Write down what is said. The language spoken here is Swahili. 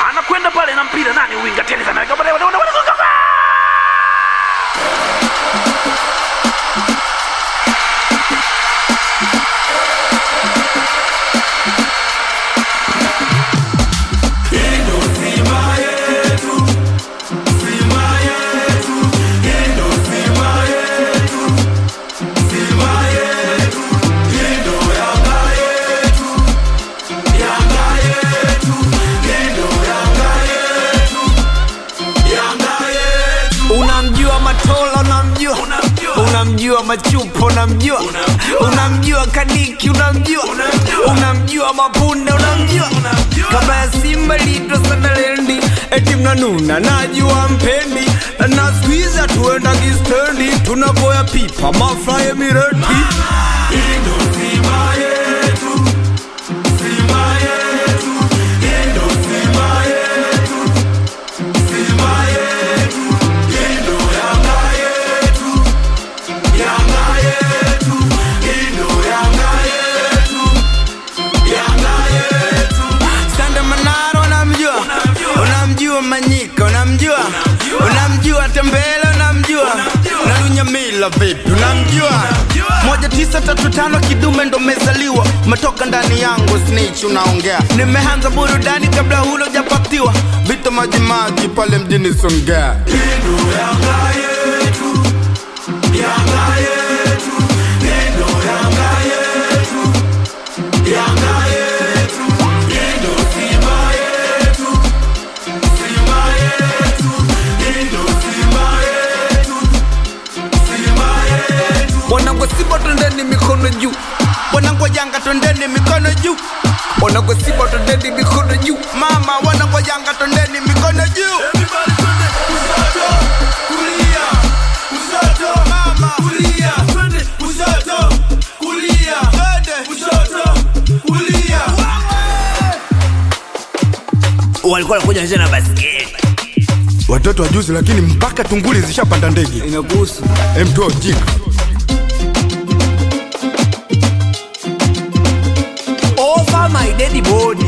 anakwenda pale na mpira nani winga tena anaweka pale wana- wana- wana- unamjua matola unamjua unamjua machupa unamjua unamjua kadiki unamjua unamjua mapunde unamjua kama ya simba lito sanalendi eti mnanuna najua mpendi na skuiza tuenda kistendi tunaboya pipa mafraye mireti Sande Manaro unamjua, unamjua Manyika unamjua, unamjua Tembele unamjua, na Lunyamila vipi unamjua? moja tisa tatu tano kidume ndo mezaliwa, umetoka ndani yangu snitch unaongea. Nimeanza burudani kabla hulo japatiwa, vita majimaji pale mjini Songea. Wanangu Simba twendeni mikono juu, wanangu Yanga twendeni mikono juu, wanangu Simba twendeni mikono juu, mama wanangu Yanga twendeni mikono juu. Mama. walikuwa wanakuja wanacheza na basketi watoto wa juzi, lakini mpaka tunguli zishapanda ndege. Inakuhusu. Mtu ujinga over my dead body